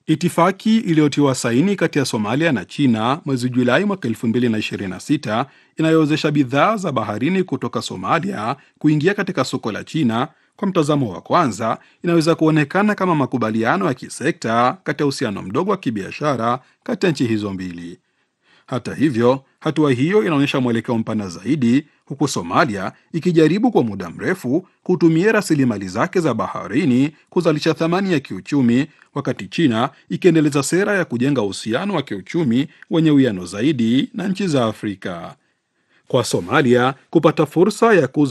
Itifaki iliyotiwa saini kati ya Somalia na China mwezi Julai mwaka 2026 inayowezesha bidhaa za baharini kutoka Somalia kuingia katika soko la China, kwa mtazamo wa kwanza, inaweza kuonekana kama makubaliano ya kisekta kati ya uhusiano mdogo wa kibiashara kati ya nchi hizo mbili. Hata hivyo, hatua hiyo inaonyesha mwelekeo mpana zaidi, huku Somalia ikijaribu kwa muda mrefu kutumia rasilimali zake za baharini kuzalisha thamani ya kiuchumi, wakati China ikiendeleza sera ya kujenga uhusiano wa kiuchumi wenye uwiano zaidi na nchi za Afrika. Kwa Somalia kupata fursa ya kuuza